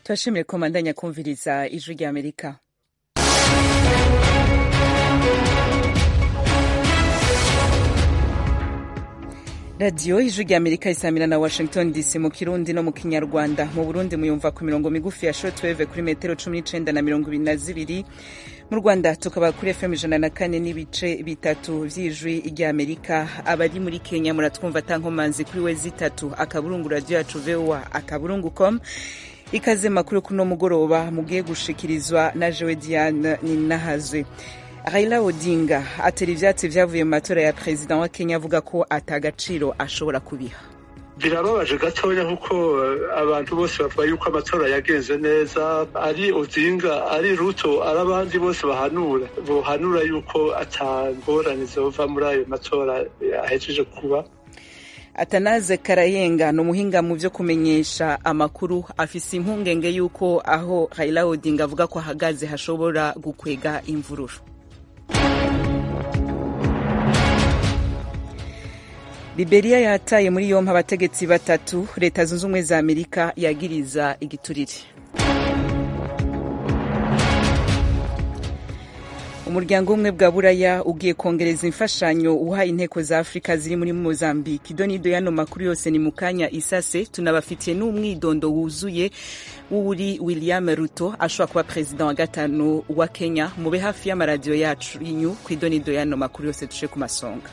turashimiye ko mandanya kumviriza ijwi rya amerika radiyo ijwi rya amerika isamira na washington dc mu kirundi no mu kinyarwanda mu burundi muyumva ku mirongo migufi ya shortwave kuri metero cumi n'icenda na mirongo ibiri na zibiri mu rwanda tukaba kuri fm ijana na kane n'ibice bitatu vy'ijwi rya amerika abari muri kenya muratwumva tankomanzi kuri we zitatu akaburungu radiyo yacu voa akaburungu com ikaze makuru kuno mugoroba mugiye gushikirizwa na jewe diane ninahazwe Raila Odinga atera ivyatsi vyavuye mu matora ya perezida wa Kenya avuga ko atagaciro ashobora kubiha birababaje gatoya kuko abantu bose bavuga yuko amatora yagenze neza ari Odinga ari Ruto ari abandi bose bahanura bohanura yuko atangorane zova muri ayo matora ahejeje kuba atanaze karayenga ni umuhinga mu vyo kumenyesha amakuru afise impungenge y'uko aho Raila Odinga avuga ko ahagaze hashobora gukwega imvururu Liberia yataye muri yompi abategetsi batatu leta zunze ubumwe za amerika yagiriza igiturire umuryango w'ubumwe bwa buraya ugiye kongereza imfashanyo uha inteko za afurika ziri muri mozambique idonido y'ano makuru yose ni mu kanya isase tunabafitiye n'umwidondo wuzuye w'uri william ruto ashobora kuba perezida wa gatanu wa kenya mube hafi y'amaradiyo yacu y'inyu ku idonido y'ano makuru yose duce ku masonga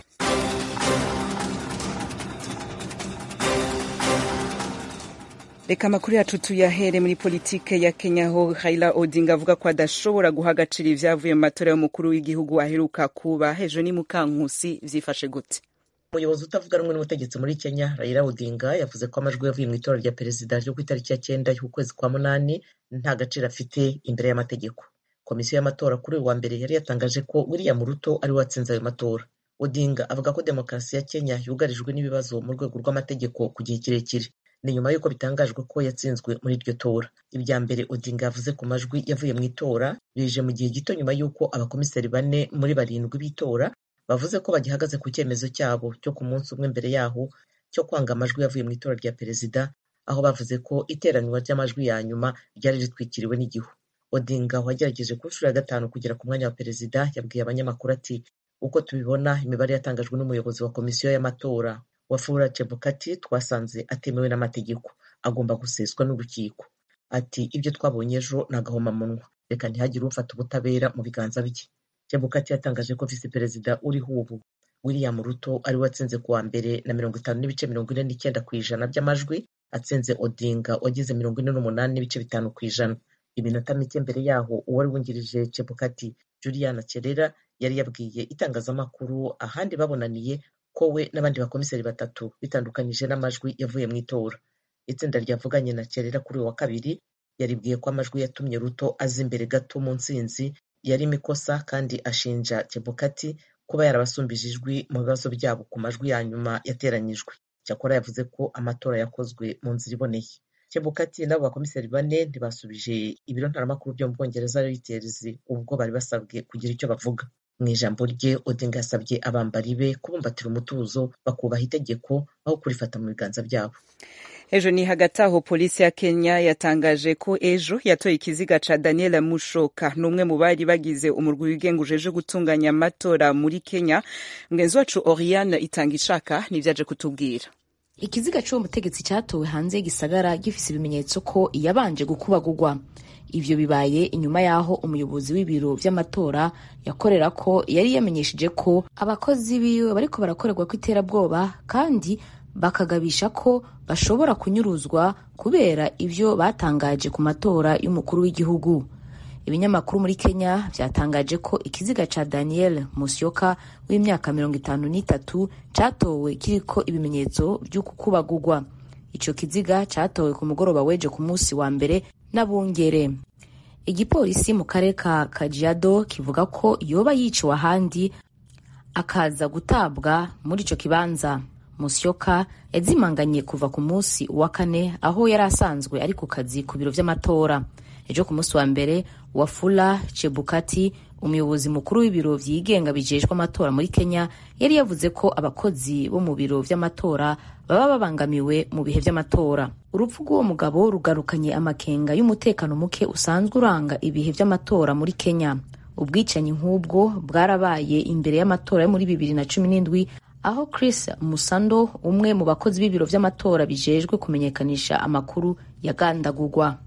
reka amakuru yacu tuyahere muri politike ya kenya aho raila odinga avuga ko adashobora guha agaciro ivyavuye mu matora y'umukuru w'igihugu aheruka kuba hejuru ni mukankusi vyifashe gute umuyobozi utavuga rumwe n'ubutegetsi muri kenya raila odinga yavuze ko amajwi yavuye mu itora rya perezida ryo ku itariki ya cyenda y'ukwezi kwa munani nta gaciro afite imbere y'amategeko komisiyo y'amatora kuri uyu wa mbere yari yatangaje ko william ruto ari we watsinze ayo matora odinga avuga ko demokarasi ya kenya yugarijwe n'ibibazo mu rwego rw'amategeko ku gihe kirekire ni nyuma y'uko bitangajwe ko yatsinzwe muri iryo tora ibya mbere odinga yavuze ku majwi yavuye mu itora bije mu gihe gito nyuma y'uko abakomiseri bane muri barindwi b'itora bavuze ko bagihagaze ku cyemezo cyabo cyo ku munsi umwe mbere yaho cyo kwanga amajwi yavuye mu itora rya perezida aho bavuze ko iteranwa ry'amajwi ya nyuma ryari ritwikiriwe n'igihu odinga wagerageje ku nshuro ya gatanu kugera ku mwanya wa perezida yabwiye abanyamakuru ati uko tubibona imibare yatangajwe n'umuyobozi wa komisiyo y'amatora wafula chebukati twasanze atemewe n'amategeko agomba guseswa n'urukiko ati ibyo twabonye ejo ni agahomamunwa reka ntihagire ufata ubutabera mu biganza bye chebukati yatangaje ko visi perezida uriho ubu william ruto ari we watsinze kuwa mbere na mirongo itanu n'ibice mirongo ine n'icyenda ku ijana by'amajwi atsinze odinga wagize mirongo ine n'umunani n'ibice bitanu ku ijana iminota mike mbere yaho uwari wungirije chebukati juliana kerera yari yabwiye itangazamakuru ahandi babonaniye ko we n'abandi bakomiseri batatu bitandukanyije n'amajwi yavuye mu itora itsinda ryavuganye na kerera kuri uyu wa kabiri yaribwiye ko amajwi yatumye ruto aza imbere gato mu ntsinzi yarimo ikosa kandi ashinja chebukati kuba yarabasumbije ijwi mu bibazo byabo ku majwi ya nyuma yateranyijwe cyakora yavuze ko amatora yakozwe mu nzira iboneye chebukati n'abo bakomiseri bane ntibasubije ibiro ntaramakuru byo mu bwongereza reuters ubwo bari basabwe kugira icyo bavuga mu ijambo rye odinga yasabye abambari be kubumbatira umutuzo bakubaha itegeko aho kurifata mu biganza byabo ejo ni hagati aho polisi ya kenya yatangaje ko ejo yatoye ikiziga ca daniel mushoka ni umwe mu bari bagize umurwi wigenga ujeje gutunganya amatora muri kenya mugenzi wacu oriane itanga ishaka nivyaje kutubwira ikiziga c'uwo mutegetsi catowe hanze y'igisagara gifise ibimenyetso ko yabanje gukubagurwa ivyo bibaye inyuma y'aho umuyobozi w'ibiro vy'amatora yakorera ko yari yamenyesheje ko abakozi biwe bariko barakorerwa ko iterabwoba kandi bakagabisha ko bashobora kunyuruzwa kubera ivyo batangaje ku matora y'umukuru w'igihugu ibinyamakuru muri kenya vyatangaje ko ikiziga ca daniel musyoka w'imyaka mirongo itanu n'itatu catowe kiriko ibimenyetso vy'ukukubagurwa ico kiziga catowe ku mugoroba weje ku munsi wa mbere n'abungere igipolisi mu karere ka kajiado kivuga ko yoba yiciwe ahandi akaza gutabwa muri ico kibanza musyoka yazimanganye kuva ku munsi wa kane aho yari asanzwe ari ku kazi ku biro vy'amatora ejo ku munsi wa mbere wafula chebukati umuyobozi mukuru w'ibiro vyigenga bijejwe amatora muri kenya yari yavuze ko abakozi bo mu biro vy'amatora baba babangamiwe mu bihe vy'amatora urupfu rw'uwo mugabo rugarukanye amakenga y'umutekano muke usanzwe uranga ibihe vy'amatora muri kenya ubwicanyi nk'ubwo bwarabaye imbere y'amatora yo muri bibiri na cumi n'indwi aho chris musando umwe mu bakozi b'ibiro vy'amatora bijejwe kumenyekanisha amakuru yagandagurwa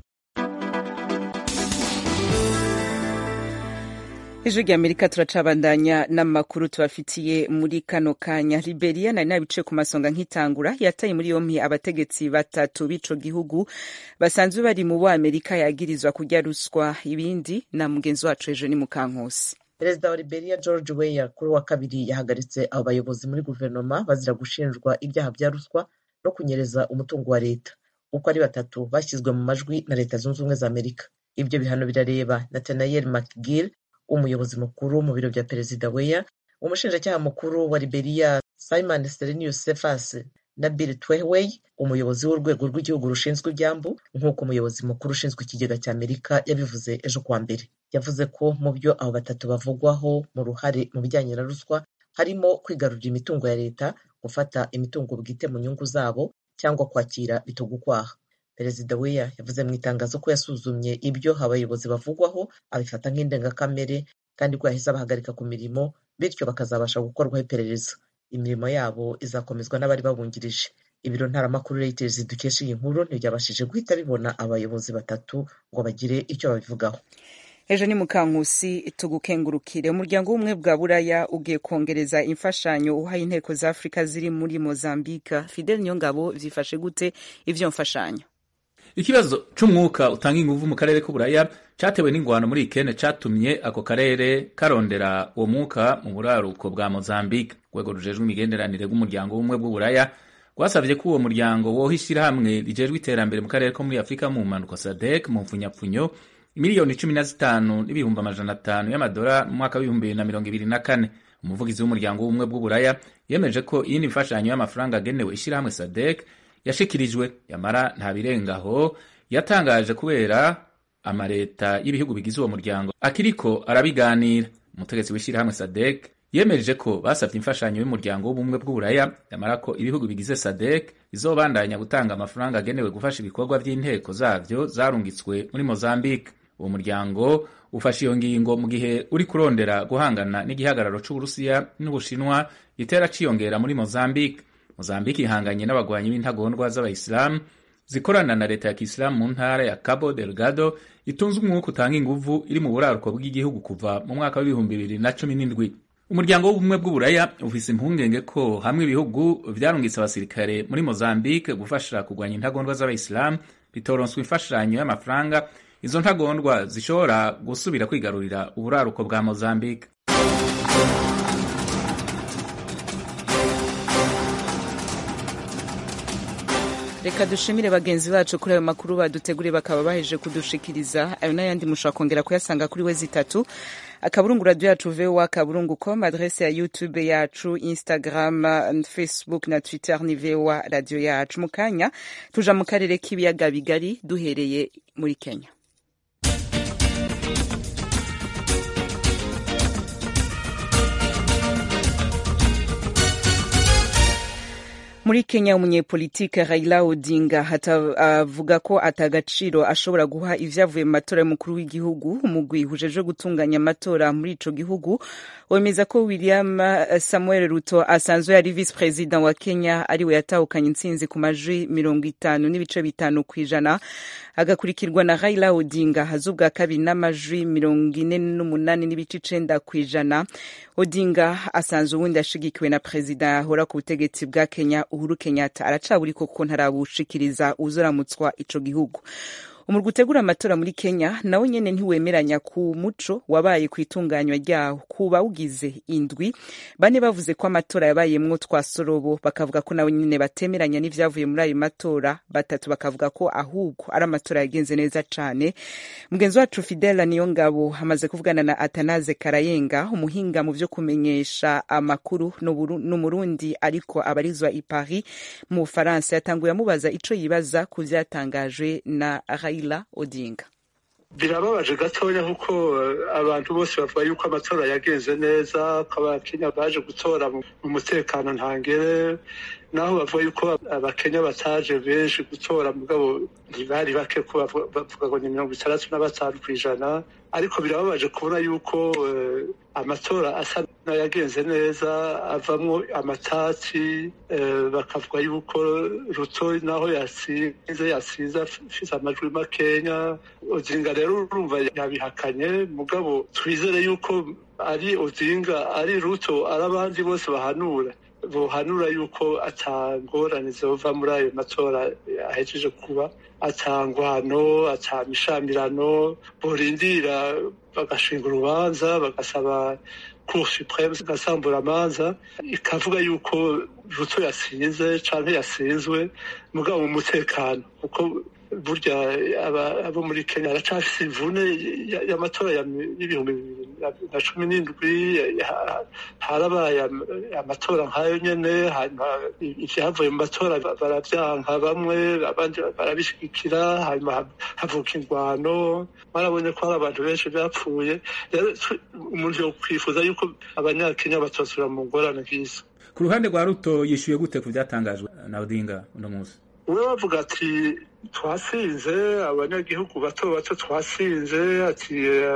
ijwi rya amerika turacabandanya n'amakuru tubafitiye muri kano kanya liberia nari nabicaye ku masonga nk'itangura yataye muri yompi abategetsi batatu b'ico gihugu basanzwe bari mu bo amerika yagirizwa kurya ruswa ibindi na mugenzi wacu ejo ni mukankusi perezida wa liberia george weya kuri wa kabiri yahagaritse abo bayobozi muri guverinoma bazira gushinjwa ibyaha bya ruswa no kunyereza umutungo wa leta uko ari batatu bashyizwe mu majwi na leta zunze ubumwe za amerika ibyo bihano birareba nathaniel mcgill umuyobozi mukuru mu biro bya perezida weya umushinjacyaha mukuru wa liberia simon serenius cephas na bill twehwey umuyobozi w'urwego rw'igihugu rushinzwe ibyambu nk'uko umuyobozi mukuru ushinzwe ikigega cya amerika yabivuze ejo kuwa mbere yavuze ko mu byo abo batatu bavugwaho mu ruhare mu bijyanye na ruswa harimo kwigarurira imitungo ya leta gufata imitungo bwite mu nyungu zabo cyangwa kwakira bitugukwaha perezida weya yavuze mu itangazo ko yasuzumye ibyo abayobozi bavugwaho abifata nk'indengakamere kandi ko yahise abahagarika ku mirimo bityo bakazabasha gukorwaho iperereza imirimo yabo izakomezwa n'abari babungirije ibiro ntaramakuru reuters dukesha iyi nkuru ntibyabashije guhita bibona abayobozi batatu ngo bagire icyo babivugaho ejo ni mukankusi tugukengurukire umuryango w'ubumwe bwa buraya ugiye kongereza imfashanyo uhaye inteko za afurika ziri muri mozambika fidel niyongabo vyifashe gute ivyo mfashanyo ikibazo c'umwuka utanga inguvu mu karere k'uburaya catewe n'ingwano muri ikene catumye ako karere karondera uwo mwuka mu buraruko bwa mozambique urwego rujejwe imigenderanire rw'umuryango w'ubumwe bw'uburaya rwasavye ko uwo muryango woha ishirahamwe rijejwe iterambere mu karere ko muri afurika mu mpanuka sadek mu mfunyapfunyo miliyoni cumi na zitanu n'ibihumbi amajana atanu y'amadora mu mwaka w'ibihumbi bibiri na mirongo ibiri na kane umuvugizi w'umuryango w'ubumwe bw'uburaya yemeje ko iyindi mfashanyo y'amafaranga agenewe ishirahamwe sadek yashikirijwe yamara nta birengaho yatangaje kubera amaleta y'ibihugu bigize uwo muryango akiriko arabiganira umutegetsi w'ishyirahamwe sadek yemeje ko basabye imfashanyo y'umuryango w'ubumwe bw'uburaya yamara ko ibihugu bigize sadek bizobandanya gutanga amafaranga agenewe gufasha ibikorwa by'inteko zabyo zarungitswe muri mozambique uwo muryango ufashe iyo ngingo mu gihe uri kurondera guhangana n'igihagararo c'uburusiya n'ubushinwa gitera ciyongera muri mozambique mozambique ihanganye n'abagwanyi b'intagondwa z'abayisilamu zikorana na leta ya kisilamu mu ntara ya cabo delgado itunze umwuka utanga inguvu iri mu buraruko bw'igihugu kuva mu mwaka w'ibihumbi bibiri na cumi n'indwi umuryango w'ubumwe bw'uburaya ufise impungenge ko hamwe ibihugu vyarungitse abasirikare muri mozambique gufasha kurwanya intagondwa z'abayisilamu bitoronswa imfashanyo y'amafaranga izo ntagondwa zishobora gusubira kwigarurira uburaruko bwa mozambique reka dushimire bagenzi bacu kuri ayo makuru baduteguriye bakaba baheje kudushikiriza ayo n'ayandi mushobora kongera kuyasanga kuri we zitatu akaburungu radio yacu voa kaburungu com adrese ya youtube yacu instagram facebook na twitter ni voa radio yacu mu kanya tuja mu karere k'ibiyaga bigari duhereye muri kenya muri kenya umunyepolitike raila odinga avuga ko atagaciro ashobora guha ivyavuye mu matora y'umukuru w'igihugu umugwi ujeje gutunganya amatora muri ico gihugu wemeza ko william samuel ruto asanzwe yari vice president wa kenya ariwe yatahukanye intsinzi ku majwi mirongo itanu n'ibice bitanu kw'ijana agakurikirwa na raila odinga haza ubwa kabiri n'amajwi mirongo ine n'umunani n'ibice icenda kw'ijana odinga asanzwe ubundi ashigikiwe na perezida ahora ku butegetsi bwa kenya uhuru kenyatta aracaburiko kuko ntarabushikiriza uzoramutswa ico gihugu umurwi utegura amatora muri kenya nawe nyene ntiwemeranya ku muco wabaye ku itunganywa ryawo ku bawugize indwi bane bavuze ko amatora yabayemwo twasorobo bakavuga ko nawe nyene batemeranya n'ivyavuye muri ayo matora batatu bakavuga ko ahubwo ari amatora yagenze neza cane mugenzi wacu fidela niyo ngabo amaze kuvugana na atanaze karayenga umuhinga mu vyo kumenyesha amakuru n'umurundi ariko abarizwa i paris mu bufaransa yatanguye amubaza ico yibaza ku vyatangajwe na Raila Odinga. birababaje gatoya kuko abantu bose bavuga yuko amatora yagenze neza ko abakenya baje gutora mu mutekano ntangere naho bavuga yuko abakenya bataje benshi gutora mugabo ntibari bake ko bavuga ngo ni mirongo itandatu na batanu ku ijana ariko birababaje kubona yuko amatora asa n'ayagenze neza avamwo amatati bakavuga yuko ruto naho yasinze yasinze afise amajwi makenya odinga rero urumva yabihakanye mugabo twizere yuko ari odinga ari ruto ari abandi bose bahanura bohanura yuko atangorane zova muri ayo matora ahejeje kuba atangwano atamishamirano borindira bagashinga urubanza bagasaba cour supreme igasambura amanza ikavuga yuko ruto yasinze canke yasinzwe mugabo mu mutekano kuko burya abo muri kenya baracafise imvune y'amatora y'ibihumbi bibiri na cumi n'indwi harabaye amatora nk'ayo nyene hanyuma ivyavuye mu matora baravyanka bamwe abandi barabishigikira hanyuma havuka ingwano barabonye ko hari abantu benshi bapfuye rero umuntu yokwifuza yuko abanyakenya batosubira mu ngorane nk'izo ku ruhande rwa ruto yishyuye gute ku byatangajwe na odinga uno munsi we bavuga ati twasinze abanyagihugu bato bato twasinze ati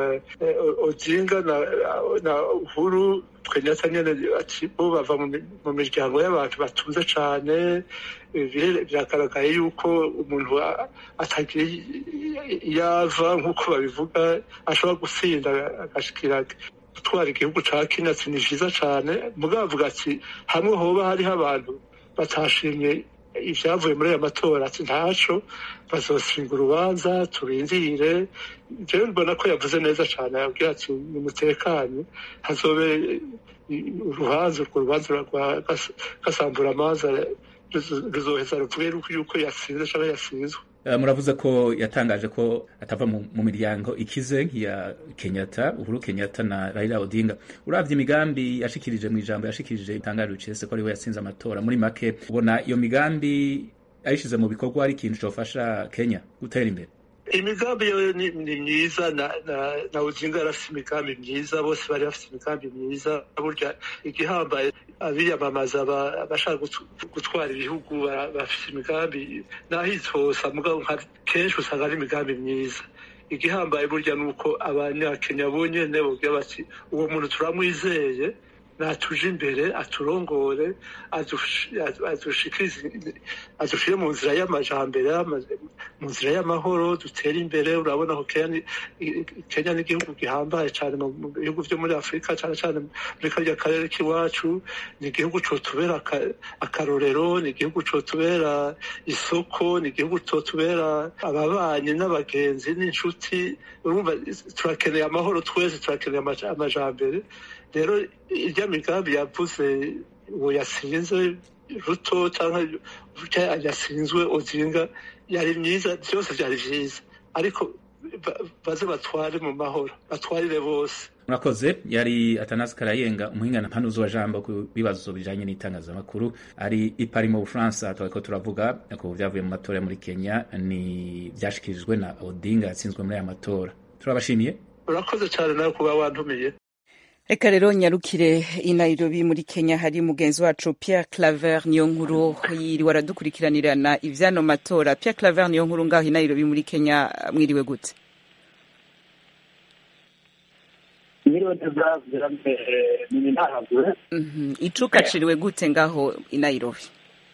odinga na uhuru twenyata nyene ati bo bava mu miryango y'abantu batunze cane biragaragaye yuko umuntu atagira yava nk'uko babivuga ashobora gusinda agashikira gutwara igihugu ca kenya ati ni vyiza cane mugabo avuga ati hamwe hoba hariho abantu batashimye ivyavuye muri aya matora ati ntaco bazoshinga urubanza turindire jewe mbona ko yavuze neza cane yabwira ati nimutekanye hazobe urubanza urwo rubanza rwa gasambura amaza ruzoheza ruvuge yuko yasinze canke yasinzwe muravuze ko yatangaje ko atava mu miryango ikize nk'iya kenyatta uhuru kenyatta na raila odinga uravye imigambi yashikirije mu ijambo yashikirije itangaje ucese ko ariwe yatsinze amatora muri make ubona iyo migambi ayishize mu bikorwa ari ikintu cofasha kenya gutera imbere imigambi yo ni myiza na odinga yarafise imigambi myiza bose bari bafise imigambi myiza burya igihambaye abiyamamaza abashaka gutwara ibihugu bafise imigambi naho itosa mugabo kenshi usanga ari imigambi myiza igihambaye burya ni uko abanyakenya bonyene bogira bati uwo muntu turamwizeye natuje imbere aturongore adushire mu nzira y'amajambere mu nzira y'amahoro dutere imbere urabona ko kenya ni igihugu gihambaye cyane mu bihugu vyo muri afurika cyane cyane muri karya karere k'iwacu ni igihugu cotubera akarorero ni igihugu cotubera isoko ni igihugu cotubera ababanyi n'abagenzi n'inshuti urumva turakeneye amahoro twese turakeneye amajambere rero irya migambi yavuze uwo yasinze ruto cyangwa yasinzwe odinga yari myiza byose byari byiza ariko baze batware mu mahoro batwarire bose murakoze yari atanasi karayenga umuhingana mpanuzi wa jambo ku bibazo bijanye n'itangazamakuru ari i Paris mu Bufaransa twariko turavuga ku vyavuye mu matora muri Kenya ni vyashikirijwe na Odinga yatsinzwe muri aya matora turabashimiye urakoze cyane nawe kuba wantumiye reka rero nyarukire i nairobi muri kenya hari mugenzi wacu pierre claver niyo nkuru yiriwe aradukurikiranirana ivyano matora pierre claver niyo nkuru ngaho i nairobi muri kenya mwiriwe gute mwiriwe neza ni ntahabwe icuka ciriwe gute ngaho i nairobi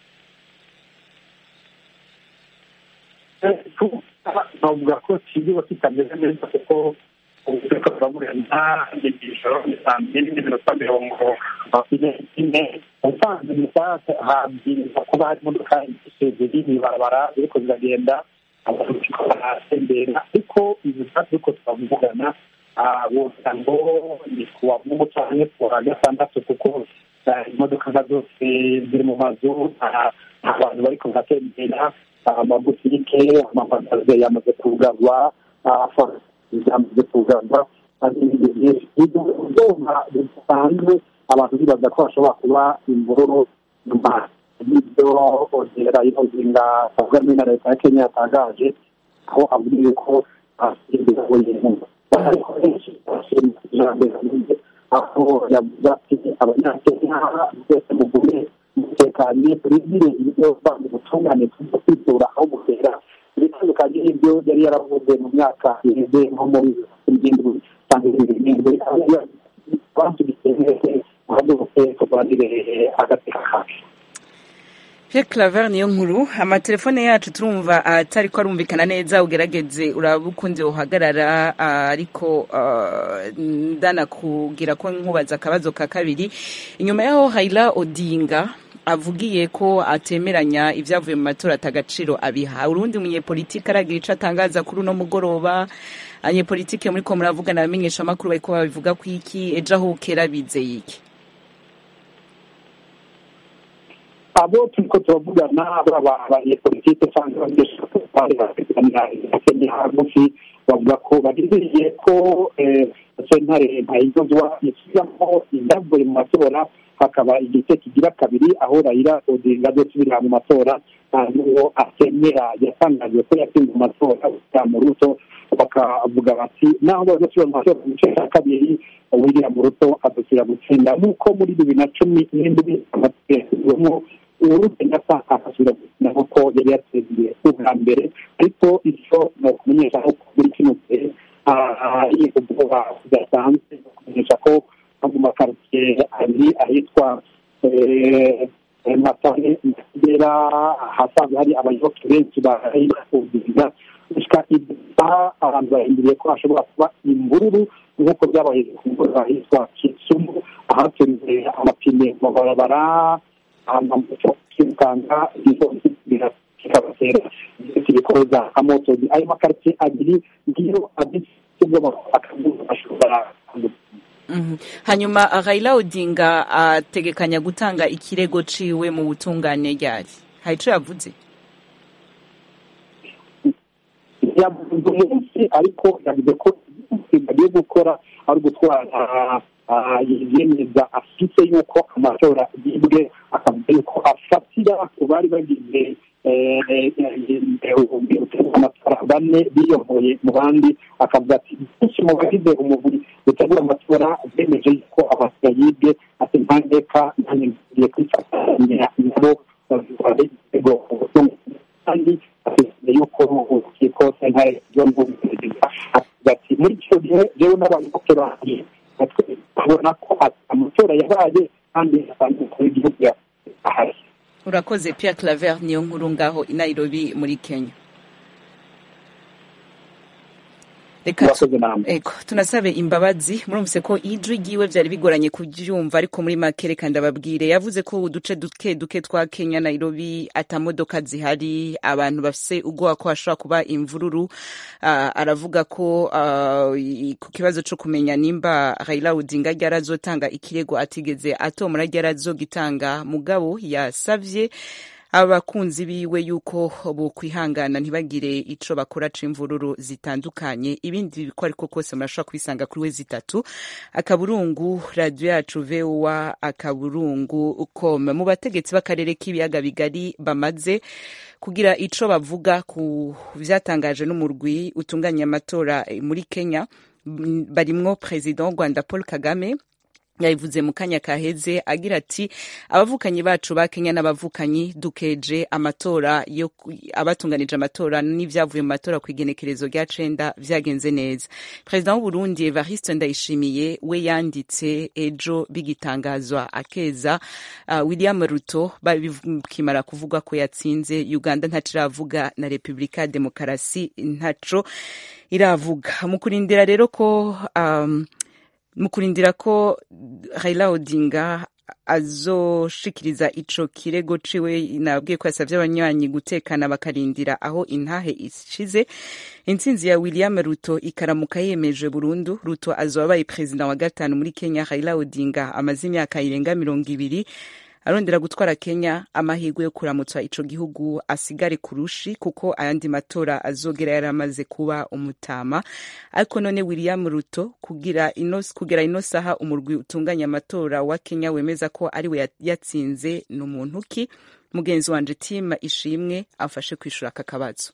navuga ko kiriwe kitameze neza kuko ubuvuga buraburana n'ijoro ni saa mbiri n'iminota mirongo ine ubusanzwe mu saha habwirizwa kuba hari imodoka ziri mw'ibarabara ziriko ziragenda abantu bariko baratembera ariko izi saha turiko turavugana wogira ngo ni ku wa mungu canke ku wa gatandatu kuko imodoka nka zose ziri mu mazu nta bantu bariko baratembera amabutike amapagaze yamaze kugarwa zamaze kugarwa ibyuma bisanzwe abantu bibaza ko hashobora kuba imvururu nyuma y'ibyo ongera inozinga avuga muri na leta ya kenya yatangaje aho avuga yuko ashyirwa wenyine ariko benshi bashima ijambo rivuze aho yavuze ati abanyakenya twese mugume mutekanye turindire ibyo bandi ubutungane tujya kwitura aho butera ibitandukanye n'ibyo yari yaravuze mu myaka iheze nko muri irindwi cyangwa ibindi birindwi abantu bikeneye guhaguruke turwanire agateka kacu Pierre Claver niyo nkuru amatelefone yacu turumva atari ko arumvikana neza ugerageze uraba ukunze uhagarara ariko ndanakugira ko nkubaza akabazo ka kabiri inyuma yaho Raila Odinga avugiye ko atemeranya ibyavuye mu matora atagaciro abiha urundi munyepolitike aragira ico atangaza kuri uno mugoroba abanyepolitike muri ko muravugana abamenyesha amakuru bariko babivuga ku iki ejo aho ukera bizeye iki abo turiko turavugana baba abanyepolitike cyangwa abanyeshuri bafitanya kenya hagufi bavuga ko barindiriye ko sentare ntayigozwa isubiramo ibyavuye mu matora hakaba igice kigira kabiri aho rayira odinga azosubirira mu matora n'uwo atemera yatangajwe ko yatsinze mu matora mu ruto bakavuga bati naho bazosubira mu matora mu gice cya kabiri william ruto azosubira gutsinda nk'uko muri bibiri na cumi n'indwi amategeko uruti nasa akasubira gukina nk'uko yari yatsindiye ubwa mbere ariko icyo ni ukumenyesha ko muri kino gihe ubwoba budasanzwe kumenyesha ko mu makaritsiye abiri ahitwa matane kigera ahasanzwe hari abayoboke benshi barayikuziza gushika ibisaha abantu bahinduriye ko hashobora kuba imvururu nk'uko byabaye ku mvura ahitwa kisumu ahatunze amapine mu mabarabara amamoto kwirukanka kikabatera ibikoza amotozi ayo makaritsiye abiri ngiyo abisubwamo akazuba ashobora hanyuma Raila Odinga ategekanya gutanga ikirego ciwe mu butungane ryari hari ico yavuze yavuze umunsi ariko yavuze ko bagiye gukora ari ugutwara yemeza afite yuko amatora yibwe akavuga yuko afatira ku bari bagize amatora bane biyoboye mu bandi akavuga ati benshi mu bagize umubiri utegura amatora bemeje yuko amatora yibwe ati ntandeka nanjye ngiye kwifatanya nabo ibitego kandi afite yuko urukiko sentare ryo mu perezida avuga ati muri icyo gihe rero n'abayoboke banjye babona ko amatora yabaye kandi asanzwe kuri igihugu ahari urakoze Pierre Claver niyo nkuru ngaho i Nairobi muri Kenya reka eko tunasabe imbabazi murumvise ko ijwi ryiwe vyari bigoranye kuryumva ariko muri make reka ndababwire yavuze ko uduce duke duke twa Kenya Nairobi atamodoka zihari abantu bafise ubwoba ko hashobora kuba imvururu uh, aravuga ko uh, ku kibazo co kumenya nimba Raila Odinga ryarazotanga ikirego atigeze atomora ryarazogitanga mugabo yasavye abakunzi biwe yuko bokwihangana ntibagire ico bakora c'imvururu zitandukanye ibindi biko ariko kose murashobora kubisanga kuri we zitatu akaburungu radio yacu voa akaburungu com mu bategetsi b'akarere k'ibiyaga bigari bamaze kugira ico bavuga ku vyatangaje n'umurwi utunganya amatora muri Kenya barimwo president w'u Rwanda Paul Kagame yabivuze mu kanya kaheze agira ati abavukanyi bacu ba Kenya n'abavukanyi dukeje amatora yo abatunganije amatora n'ivyavuye mu matora ku igenekerezo rya cenda vyagenze neza perezida w'u Burundi Evariste Ndayishimiye we yanditse ejo bigitangazwa akeza uh, William Ruto babikimara kuvuga ko yatsinze Uganda ntaciravuga na Republika Demokarasi ntaco iravuga mu kurindira rero ko um, mu kurindira ko Raila Odinga azoshikiriza ico kirego ciwe nabwiye ko yasavye abanywanyi gutekana bakarindira aho intahe ishize intsinzi ya William Ruto ikaramuka yemeje burundu Ruto azoba abaye perezida wa gatanu muri Kenya Raila Odinga amaze imyaka irenga mirongo ibiri arondera gutwara Kenya amahirwe yo kuramutsa ico gihugu asigare kurushi kuko ayandi matora azogera yaramaze kuba umutama ariko none William Ruto kugira ino kugera ino saha umurwi utunganya amatora wa Kenya wemeza ko ari we yatsinze n'umuntu ki mugenzi wanje Tima Ishimwe afashe kwishura aka kabazo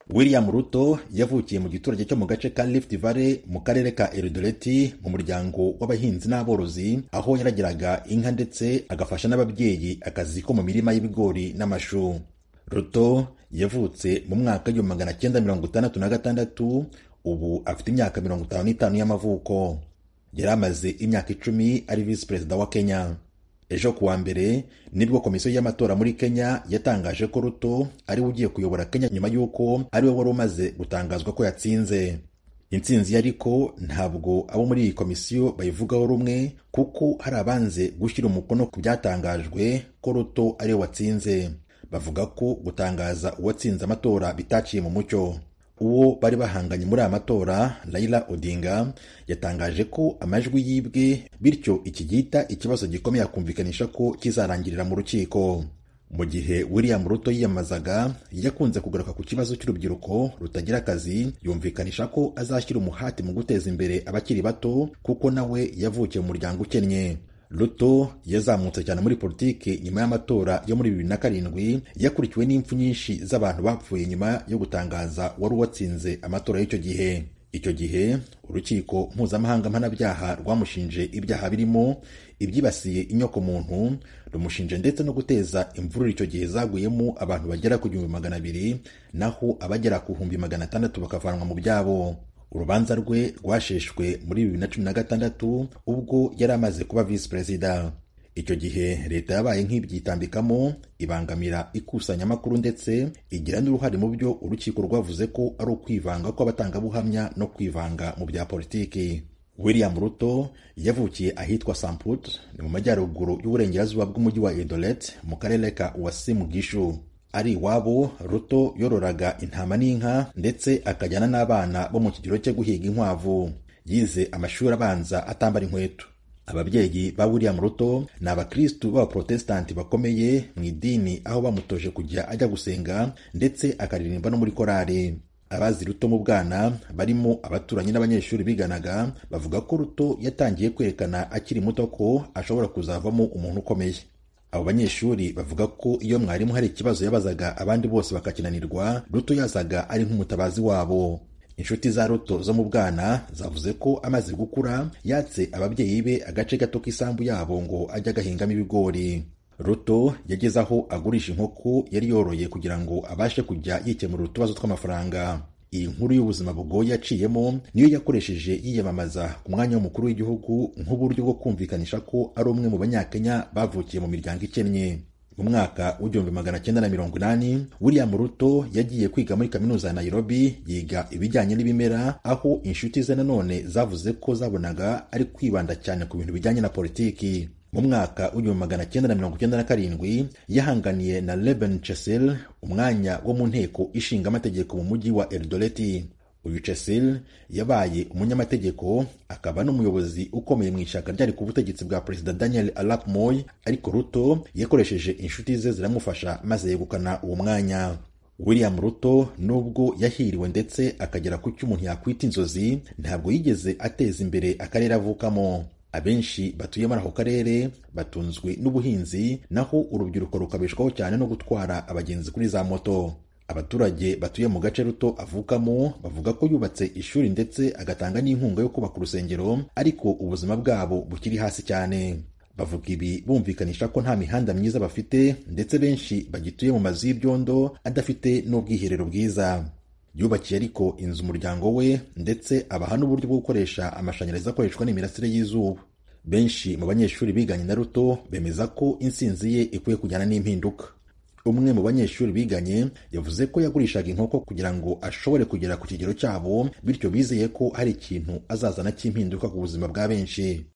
william ruto yavukiye mu giturage cyo mu gace ka rift valley mu karere ka eridoreti mu muryango w'abahinzi n'aborozi aho yaragiraga inka ndetse agafasha n'ababyeyi akazi ko mu mirima y'ibigori n'amashu ruto yavutse mu mwaka w'igihumbi magana cyenda mirongo itandatu na gatandatu ubu afite imyaka mirongo itanu n'itanu y'amavuko yari amaze imyaka icumi ari visi perezida wa kenya ejo kuwa mbere nibwo komisiyo y'amatora muri kenya yatangaje ko ruto ariwe ugiye kuyobora kenya nyuma y'uko ariwe wari umaze gutangazwa ko yatsinze intsinzi ye ariko ntabwo abo muri iyi komisiyo bayivugaho rumwe kuko hari abanze gushyira umukono ku byatangajwe ko ruto ariwe watsinze bavuga ko gutangaza uwatsinze amatora bitaciye mu mucyo uwo bari bahanganye muri aya matora Raila Odinga yatangaje ko amajwi yibwe bityo iki gihita ikibazo gikomeye akumvikanisha ko kizarangirira mu rukiko mu gihe William Ruto yiyamamazaga yakunze kugaruka ku kibazo cy'urubyiruko rutagira akazi yumvikanisha ko azashyira umuhati mu guteza imbere abakiri bato kuko nawe yavukiye mu muryango ukennye Ruto yazamutse cyane muri politiki nyuma y'amatora yo muri bibiri na karindwi yakurikiwe n'impfu nyinshi z'abantu bapfuye nyuma yo gutangaza wari uwatsinze amatora y'icyo gihe icyo gihe urukiko mpuzamahanga mpanabyaha rwamushinje ibyaha birimo ibyibasiye inyokomuntu rumushinje ndetse no guteza imvururu icyo gihe zaguyemo abantu bagera ku gihumbi magana abiri naho abagera ku bihumbi magana atandatu bakavanwa mu byabo urubanza rwe rwasheshwe muri bibiri na cumi na gatandatu ubwo yari amaze kuba visi perezida icyo gihe leta yabaye nk'ibyitambikamo ibangamira ikusanyamakuru ndetse igira n'uruhare mu byo urukiko rwavuze ko ari ukwivanga kw'abatangabuhamya no kwivanga mu bya politiki william ruto yavukiye ahitwa samput ni mu majyaruguru y'uburengerazuba bw'umujyi wa edolet mu karere ka uwasimu gishu ari iwabo ruto yororaga intama n'inka ndetse akajyana n'abana bo mu kigero cyo guhiga inkwavu yize amashuri abanza atambara inkweto ababyeyi ba william ruto ni abakristu b'abaprotesitanti bakomeye mu idini aho bamutoje kujya ajya gusenga ndetse akaririmba no muri korari abazi ruto mu bwana barimo abaturanyi n'abanyeshuri biganaga bavuga ko ruto yatangiye kwerekana akiri muto ko ashobora kuzavamo umuntu ukomeye abo banyeshuri bavuga ko iyo mwarimu hari ikibazo yabazaga abandi bose bakakinanirwa ruto yazaga ari nk'umutabazi wabo inshuti za ruto zo mu bwana zavuze ko amaze gukura yatse ababyeyi be agace gato k'isambu yabo ngo ajye agahingamo ibigori ruto yageze aho agurisha inkoko yari yoroye kugira ngo abashe kujya yikemurira utubazo tw'amafaranga iyi nkuru y'ubuzima bugoye yaciyemo niyo yakoresheje yiyamamaza ku mwanya w'umukuru w'igihugu nk'uburyo bwo kumvikanisha ko ari umwe mu banyakenya bavukiye mu miryango ikennye mu mwaka w'igihumbi magana cyenda na mirongo inani william ruto yagiye kwiga muri kaminuza ya nairobi yiga ibijyanye n'ibimera aho inshuti ze nanone zavuze ko zabonaga ari kwibanda cyane ku bintu bijyanye na politiki mu mwaka w'igihumbi magana cyenda na mirongo icyenda na karindwi yahanganiye na Reuben Chessel umwanya wo mu nteko ishinga amategeko mu mujyi wa Eldoreti uyu Chessel yabaye umunyamategeko akaba n'umuyobozi ukomeye mu ishyaka ryari ku butegetsi bwa perezida Daniel Arap Moi ariko Ruto yakoresheje inshuti ze ziramufasha maze yegukana uwo mwanya William Ruto nubwo yahiriwe ndetse akagera ku cyo umuntu yakwita inzozi ntabwo yigeze ateza imbere akarere avukamo abenshi batuye muri ako karere batunzwe n'ubuhinzi naho urubyiruko rukabeshwaho cyane no gutwara abagenzi kuri za moto abaturage batuye mu gace ruto avukamo bavuga ko yubatse ishuri ndetse agatanga n'inkunga yo kubaka urusengero ariko ubuzima bwabo bukiri hasi cyane bavuga ibi bumvikanisha ko nta mihanda myiza bafite ndetse benshi bagituye mu mazu y'ibyondo adafite n'ubwiherero bwiza yubakiye ariko inzu umuryango we ndetse abaha n'uburyo bwo gukoresha amashanyarazi akoreshwa n'imirasire y'izuba benshi mu banyeshuri biganye na ruto bemeza ko insinzi ye ikwiye kujyana n'impinduka umwe mu banyeshuri biganye yavuze ko yagurishaga inkoko kugira ngo ashobore kugera ku kigero cyabo bityo bizeye ko hari ikintu azazana cy'impinduka ku buzima bwa benshi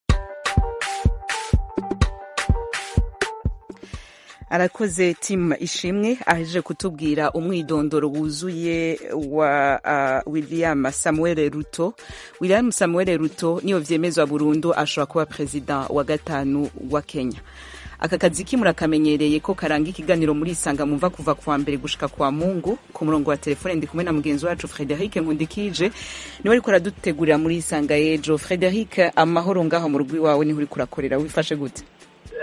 arakoze timu ishimwe ahejeje kutubwira umwidondoro wuzuye wa uh, william samuel ruto william samuel ruto niyo vyemezwa burundu ashobora kuba perezida wa gatanu wa kenya aka kazi ki murakamenyereye ko karanga ikiganiro muri isanga mumva kuva kuwa mbere gushika kwa mungu ku murongo wa telefone ndi kumwe na mugenzi wacu frederic nkundikije niwe ariko aradutegurira muri isanga y'ejo frederic amahoro ngaho mu rugo iwawe niho uriko urakorera wifashe gute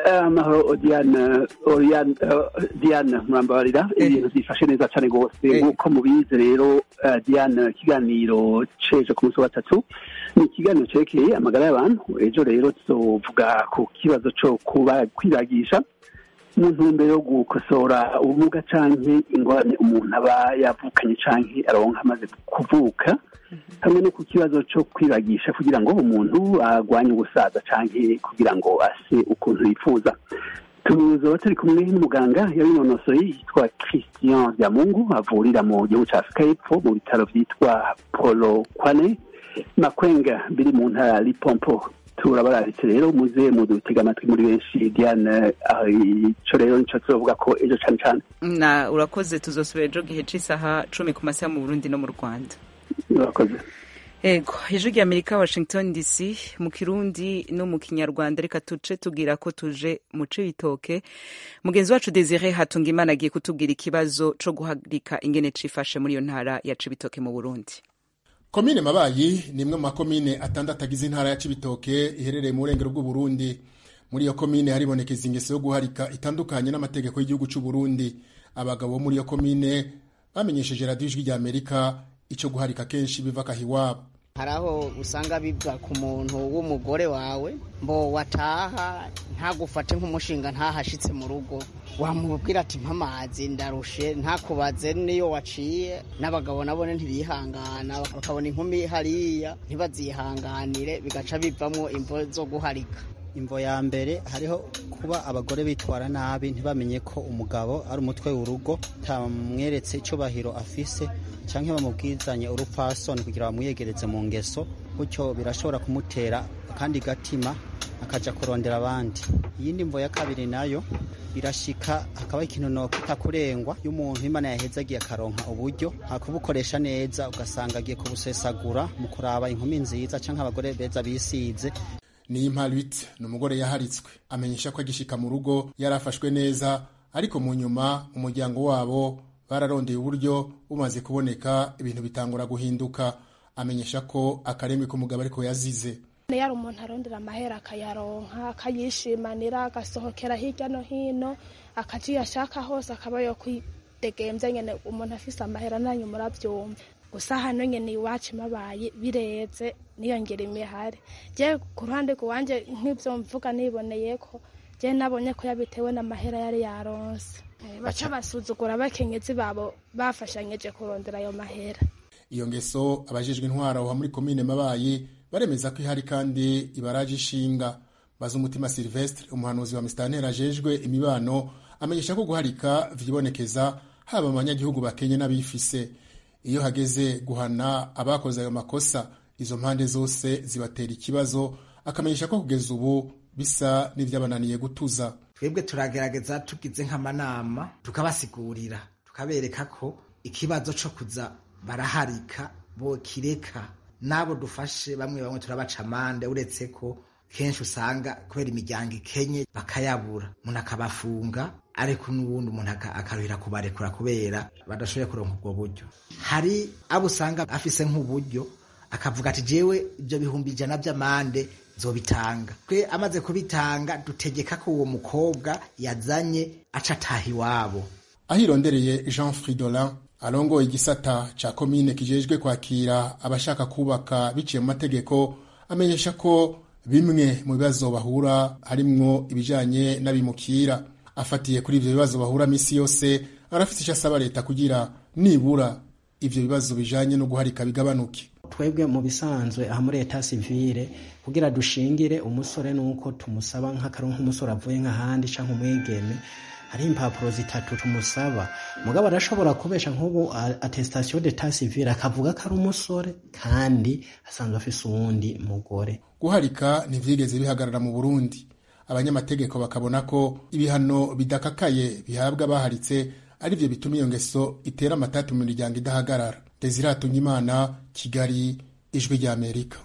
amahoro diane Oriane, eh, diane murambabarira Eh. ibintu byifashe neza cyane rwose Eh. nk'uko mubizi rero eh, diane ikiganiro ceje ku munsi wa gatatu ni ikiganiro cerekeye amagara y'abantu ejo rero tuzovuga ku kibazo co kuba kwibagisha mu ntumbero yo gukosora ubumuga canke ingorane umuntu aba yavukanye canke aronka amaze kuvuka hamwe no ku kibazo cyo kwibagisha kugira ngo umuntu arwanye ubusaza canke kugira ngo ase ukuntu yifuza tuzoba turi kumwe n'umuganga yabinonosoye yitwa christian byamungu avurira mu gihugu ca afurika y'epfo mu bitaro vyitwa polo kwane makwenga biri mu ntara ya lipompo turabararitse rero muze mudutega amatwi muri benshi diane ah, ico rero nico tuzovuga ko ejo cane cane na urakoze tuzosubira ejo gihe c'isaha cumi ku masaha mu burundi no mu rwanda murakoze ego ijwi rya amerika washington dc mu kirundi no mu kinyarwanda reka tuce tubwira ko tuje mu cibitoke mugenzi wacu desire hatunga imana agiye kutubwira ikibazo co guhagarika ingene cifashe muri iyo ntara ya cibitoke mu burundi komine mabayi ni imwe mu makomine atandatu agize intara ya cibitoke iherereye mu burengero bw'uburundi muri iyo komine haribonekeza ingeso yo guharika itandukanye n'amategeko y'igihugu cy'u Burundi abagabo bo muri iyo komine bamenyesheje radiyo ijwi rya amerika icyo guharika kenshi biva akahiwabo hari aho usanga biva ku muntu w'umugore wawe mbo wataha ntagufate nk'umushinga ntahashitse mu rugo wamubwira ati mpamazi ndarushe ntakubaze niyo waciye n'abagabo nabone ntibihangana bakabona inkumi hariya ntibazihanganire bigaca bivamwo imvo zo guharika imvo ya mbere hariho kuba abagore bitwara nabi ntibamenye ko umugabo ari umutwe w'urugo tamweretse icyubahiro afise cyangwa bamubwizanye urupfasoni kugira bamwiyegereze mu ngeso gutyo birashobora kumutera akandi gatima akajya kurondera abandi iyindi mvo ya kabiri nayo birashika hakaba ikintu nokwita kurengwa y'umuntu imana yaheze agiye akaronka uburyo hakubukoresha neza ugasanga agiye kubusesagura mu kuraba inkumi nziza cyangwa abagore beza bisize niyo impalwitse ni umugore yaharitswe amenyesha ko agishika mu rugo yari afashwe neza ariko mu nyuma umuryango wabo bararondeye uburyo bumaze kuboneka ibintu bitangura guhinduka amenyesha ko akarembe k'umugabo ariko yazize yari umuntu arondera amahera akayaronka akayishimanira agasohokera hirya no hino akaja iyo ashaka hose akaba yo kwidegemvya nyene umuntu afise amahera nanyu muravyumva gusa hano nyene iwacu mabaye bireze niyongera imihari je ku ruhande rwanje nk'ivyo mvuga niboneyeko je nabonye ko yabitewe n'amahera yari yaronse baca basuzugura abakenyezi babo bafashanyije kurondera ayo mahera iyo ngeso abajejwe intwara aho muri komine mabayi baremeza ko ihari kandi ibaraje ishinga baza umutima silvestre umuhanuzi wa misitanteri ajejwe imibano amenyesha ko guharika vyibonekeza haba mu banyagihugu bakenye n'abifise iyo hageze guhana abakoze ayo makosa izo mpande zose zibatera ikibazo akamenyesha ko kugeza ubu bisa n'ivyabananiye gutuza twebwe turagerageza tugize nk'amanama tukabasigurira tukabereka ko ikibazo co kuza baraharika bo kireka n'abo dufashe bamwe bamwe turabaca amande uretse ko kenshi usanga kubera imiryango ikenye bakayabura umuntu akabafunga ariko n'ubundi umuntu akaruhira kubarekura kubera badashoboye kuronka ubwo buryo hari abo usanga afise nk'uburyo akavuga ati jewe ibyo bihumbi ijana by'amande zobitanga twe amaze kubitanga dutegeka ko uwo mukobwa yazanye aca ataha iwabo ahirondereye jean fridolin arongoye igisata ca komine kijejwe kwakira abashaka kubaka biciye mu mategeko amenyesha ko bimwe mu bibazo bahura harimwo ibijanye n'abimukira afatiye kuri ivyo bibazo bahura misi yose arafite icyo asaba leta kugira nibura ivyo bibazo bijanye no guharika bigabanuke twebwe mu bisanzwe aha muri leta sivile kugira dushingire umusore nuko tumusaba nk'akaro nk'umusore avuye nk'ahandi canke umwigeme hari impapuro zitatu tumusaba mugabo arashobora kubesha nk'ubu attestation d'etat civil akavuga ko ari umusore kandi asanzwe afise uwundi mugore guharika ntivyigeze bihagarara mu burundi abanyamategeko bakabona ko ibihano bidakakaye bihabwa abaharitse arivyo bituma iyo ngeso itera amatati mu miryango idahagarara desire imana kigali ijwi rya amerika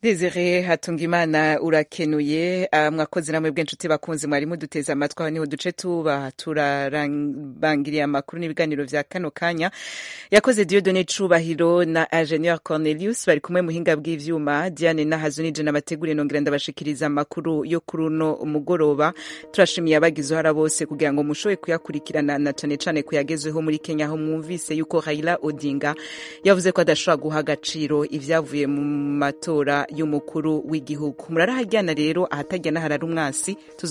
Desire Hatungimana urakenuye mwakoze namwe bw'inshuti bakunzi mwari muduteze amatwi aho niho duce tuba turarangiriye amakuru n'ibiganiro vya kano kanya yakoze Dieudonne Cubahiro na Ingenieur Cornelius bari kumwe muhinga bw'ivyuma Diane Nahazo nije nabateguriye nongera ndabashikiriza amakuru yo kuri uno mugoroba turashimiye abagize uruhara bose kugira ngo mushoboye kuyakurikirana na cane cane kuyagezweho muri Kenya aho mwumvise yuko Raila Odinga yavuze ko adashobora guha agaciro ivyavuye mu matora y'umukuru w'igihugu murarahajyana rero ahatajyana harari umwasi